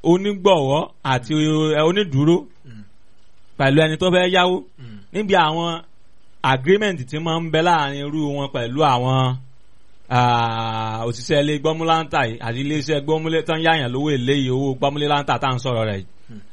onígbọ̀wọ́ àti ẹ, onídùúró pẹ̀lú ẹni tó fẹ́ yáwó níbi àwọn agreement tí máa ń bẹ láàrin irú wọn pẹ̀lú àwọn ah, òṣìṣẹ́ ilé gbọ́múláńtà yìí àti iléeṣẹ́ gbọ́múlé tán yáyàn lówó èlé yìí owó gbọ́múléláńtà tá à ń sọ̀rọ̀ rẹ̀ yìí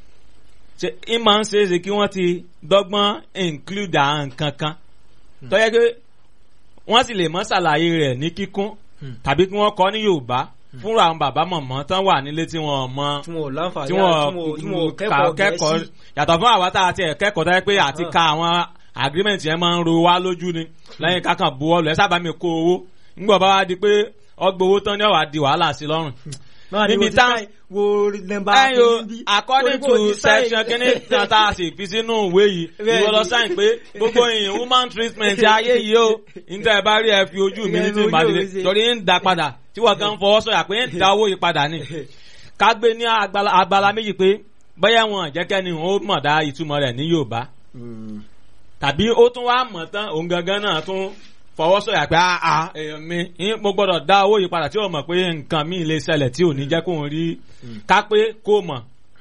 ṣe ń máa ń ṣeéṣe kí wọ́n ti dọ́gbọ́n include àwọn nǹkan kan tó yẹ pé wọ́n sì lè mọ́ ṣàlàyé rẹ̀ ní kíkún tàbí kí wọ́n kọ́ ní Yorùbá fúnra àwọn bàbá mọ̀mọ́ tán wà nílé tí wọ́n mọ tí wọn ò láǹfààní tí àti tí wọn ò wọ́n kẹ́kọ̀ọ́ kẹ́kọ̀ọ́ gẹ̀ẹ́sì yàtọ̀ fún àwa tá a ti ẹ̀ kẹ́kọ̀ọ́ tó yẹ pé àti ka àwọn agreement yẹn máa ń ro wá lójú ni lẹ́yìn kákan buwọ́lù ẹ sábà mi kó owó ńgbọ̀ bá wá di pé ọgbà owó tán ní ọ̀wá di wàhálà sí lọ́rùn náà ni níbi wo ti tá- sáì wo nọ́mbà ẹyọ kìíní bí. according Torí pé o to ti sáì- section kínní kan tá a sì fi sínú ìwé yìí Bẹ́ẹ̀ni. ìwọ lọ sáyìn pé gbogbo èèyàn woman treatment ayé yìí o níta ẹ bá rí ẹ fi ojú mi ní tí Ìyẹn ìbàdí lójú òwe ṣe. torí ń da padà tí wọ́n kàn ń fọwọ́ sọ̀yà pé ń da owó yìí padà ni ká gbé ní agbala agbala méjì pé bóyá wọn jẹ́kẹ́ ni ó mọ̀ dá ìtumọ̀ rẹ̀ ní Yorùbá Mm. tàbí ó tún wá mọ̀ tán òun gangan náà tún fọwọ́ sọ̀yà pé àà èèyàn mi ń- mo gbọ́dọ̀ dá owó yìí padà tí ó mọ̀ pé nǹkan mi lè ṣẹlẹ̀ tí ò ní jẹ́ kóun rí ká pé kó mọ̀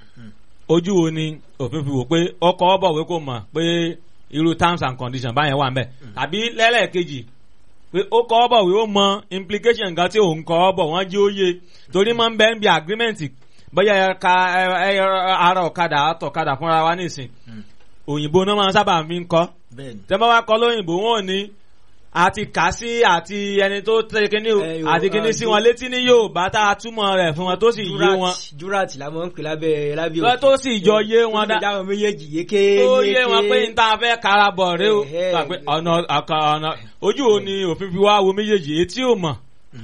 ojú wo ni òfin fi wò pé ọkọ̀ ọ̀bọ̀wé kò mọ̀ pé irú terms and conditions báyẹn wà ń bẹ̀ tàbí lẹ́lẹ́kejì pé ó kọ́ ọ̀bọ̀wé ó mọ implication nǹkan tí òun kọ́ ọ̀bọ̀ wọ́n jí ó yé torí máa ń bẹ́ ń bi agreement bóyá ẹ ka ẹ- ẹ- ara ọ̀kadà àtọ̀kadà fúnra wa nísìn òyìnbó náà máa ń sábà fi ń kọ́ bẹ́ẹ̀ni. tẹ́ bá wá kọ́ lóyìnbó wọn ò ní àti kà sí àti ẹni tó tẹ́ kíní o Ẹ yo, àti kíní uh, sí wọn létí ní Yorùbá tá a túmọ̀ rẹ̀ fún wọn tó sì yé wọn jurat la máa ń pè lábẹ́ lábẹ́ Lọ tó sì jọ yé wọn dá- dá àwọn méjèèjì yéké tó yé wọn pé n ta fẹ́ karabọ̀ rẹ o Ẹ̀hẹ́. Gbà pé ọ̀nà ọ̀kan ọ̀nà ojú wo ni òfin fi wá wo méjèèjì etí ò mọ̀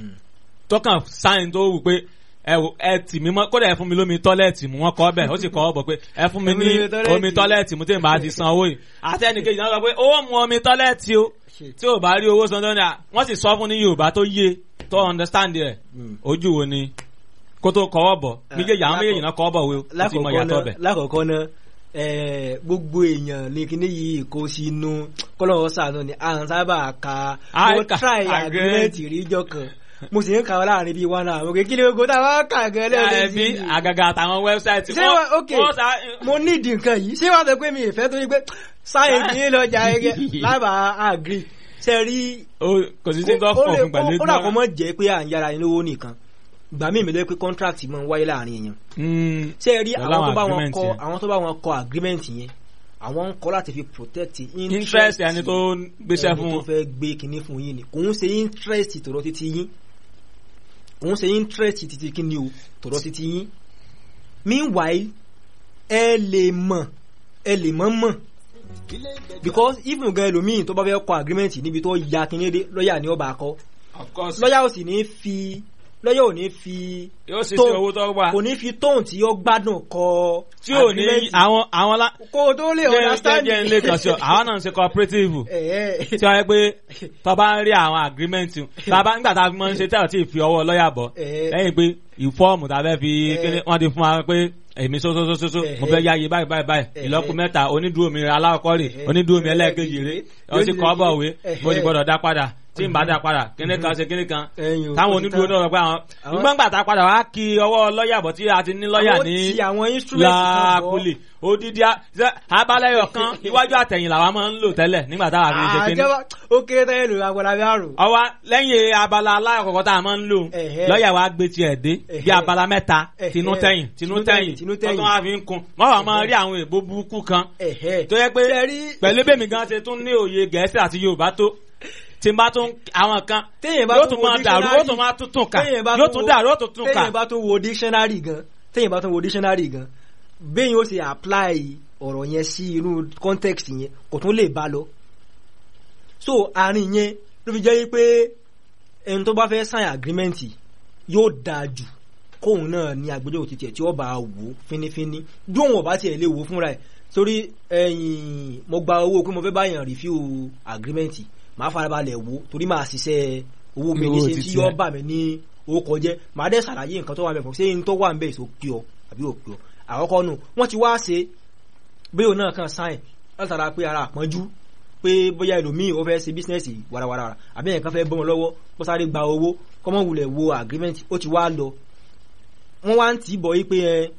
tọkàn sáyìn tó wù pé ẹ wò, ẹ tì mí mọ́ kódà ẹ fún mi lómi tọ́lẹ̀tì mu wọ́n kọ́ bẹ̀ ó sì kọ́ ọ bọ̀ pé ẹ fún mi ní Omi tọ́lẹ́ẹ̀tì. omi tọ́lẹ̀tì mu tí n bá ti san owó yìí àti ẹnìkejì náà sọ pé owó mu omi tọ́lẹ̀tì o tí ò bá rí owó san tó ní à wọ́n sì sọ fún ní Yorùbá tó yé tó understand rẹ̀ ojú wo ni kó tó kọ́wọ́ bọ̀ méjèèjì àwọn méjèèjì náà kọ́wọ́ bọ̀ wo ó ti mọ lákọ̀ọ́kọ́ ìyàtọ̀ náà bẹ̀. lákọ̀ọ́kọ́ náà ẹ̀ẹ́, gbogbo èèyàn ní kíní yìí kó sínú kọ́lọ́wọ́ sàánú ni à ń sábà ka À ń mo ka try agreement. agreement ríjọ kan mo sì ń kà wọ́n láàrin bíi one hour òkè kí ni gbogbo táwọn kà gan lẹ́yìn ẹbí àgàgà àtàwọn wẹ́bsáìtì ṣé wà ok mo nídìí nǹkan yìí ṣé wàá sọ pé mi ìfẹ́ tó yí pé sáyẹ̀nsì yín lọ́jà ẹgẹ lábàá agree ṣe rí kò sí sí tó fọ̀ fún pẹ̀lú ó dàpọ̀ mọ́ jẹ́ pé à ń yára yín lówó nìkan gbà mí ìmìlẹ̀ pé contract máa ń wáyé láàrin èèyàn Mm, ṣe rí Pẹ̀lú àwọn tó àwọn bá wọn agreement kọ yẹn. àwọn tó bá wọn kọ agreement yẹn àwọn ń kọ láti fi protect interest ẹni tó gbéṣẹ́ ẹni fún tó wọn. fẹ́ gbé kinní fún yín ni kò ń ṣe interest tọ̀rọ̀ títí yín kò ń ṣe interest títí kinní o tọ̀rọ̀ títí yín meanwhile ẹ lè mọ̀ ẹ lè mọ̀ mọ̀ because even gan ẹlòmíì tó bá fẹ́ kọ agreement níbi tó ya kinní dé lọ́ọ̀yà ni ó bá kọ of course lọ́ọ̀yà ò sì ní fi lọ́ọ̀yà ò ní fi yóò sì sí tone- owó tó wà kò ní fi tóun tí ó gbádùn kọ tí ò ní agreement. àwọn àwọn lá. kó o tó lè understand jẹ́ ilé kan sí ọ àwọn náà ń ṣe cooperative Ẹ̀ẹ́. tí wọ́n yẹ pé tó bá ń rí àwọn agreement tá a bá nígbà tá a fi máa ń ṣe tẹ́lẹ̀ tí ì fi ọwọ́ lọ́ọ̀yà bọ̀ Ẹ̀ẹ́. lẹ́yìn pé ìfọ́ọ̀mù tá a fẹ́ fi Ẹ̀ẹ́. kíní wọ́n ti fún wa pé èmi sósósósó mo Ẹ̀ẹ́. fẹ́ yáyé báyìí báyìí báyìí Ẹ̀ẹ́. ìlọ́kù mẹ́ta onídùú mi aláwọ̀kọ́ rè Ẹ̀ẹ́. onídùú mi ẹlẹ́ẹ̀kejì rè ó sì kọ́ bọ̀ wé Ẹ̀ẹ́. mo ti gbọ́dọ̀ dá padà tí n bá dá padà kíní kan ṣe kíní kan Ẹ̀yin ò táwọn tó onídùú tán. náà rọ pé àwọn Àwọn- nígbà gbà tá a padà wá kí ọwọ́ lọ́ọ̀yà bọ̀ tí a ti ní lọ́ọ̀yà Àwọn ní tí àwọn instrument kan bọ̀. láàkúlì odidi a- ṣe- abalẹyọ kan iwájú àtẹ̀yìn làwa máa ń lò tẹ́lẹ̀ nígbà táwa fi ń ṣe kíní àjẹwà ó kéré tẹ́lẹ̀ lò agbára bí àrò. ọwọ́ lẹ́yìn abala alákọ̀ọ́kọ́ tá a máa ń lò Ẹ̀hẹ́. lọ́ọ̀yà wa gbé tiẹ̀ dé bí Ẹ̀hẹ́. abala mẹ́ta Ẹ̀hẹ́. tinú tẹ̀yìn tinú tẹ̀yìn tinú tẹ̀yìn. tọ́tún wa fi ń kun wọ́n wà máa rí àwọn èèbó burúkú kan Ẹ̀hẹ́. tó yẹ pé Ṣé rí- pẹ̀lú bẹ́ẹ̀ mi gan ṣe tún ní òye gẹ̀ẹ́sì àti yorùbá tó tí n bá tún àwọn kan téèyàn bá yóò tún tún wo máa dàrú dictionary- yóò tún máa tún tún kà téèyàn bá yóò tún tún wo- dàrú yóò tún tún kà téèyàn bá tún wo dictionary gan téèyàn bá tún wo dictionary gan béèyàn ó ṣe apply ọ̀rọ̀ yẹn sí inú context yẹn kò tún lè bá lọ. so àárín yẹn ló fi jẹ́ pé ẹni tó bá fẹ́ sign agreement yóò dáa jù kóun náà ní agbẹjọ́rò títí ẹ̀ tí ó bá wò ó fínífíní bí òun ọ̀bá tiẹ̀ lè wò ó fúnra ẹ̀ torí ẹ̀yìn mo gba owó pé mo fẹ́ báyàn review agreement màá farabalẹ̀ wò ó torí màá ṣiṣẹ́ owó mi ní Owó ṣe tí títí yóò ẹ̀. bà mí ní orúkọ jẹ́ màá dẹ̀ ṣàlàyé nǹkan tó wà mẹ́fọ̀ ṣé n tó wà ń bẹ̀ èso pí ọ àbí ò pí ọ àkọ́kọ́ nù wọ́n ti wá ṣe bí òun náà kàn sáìn látara pé ara àpọ́njú pé bóyá ẹlòmíì ó fẹ́ ṣe bísínẹ́sì warawara àbí ẹ̀yàn kan fẹ́ bọ́ wọn lọ́wọ́ kó sáré gba owó kọ́mọ́ wulẹ̀ wo agreement ó ti wá lọ wọ́n wá ń tì í bọ̀ yí pé ẹ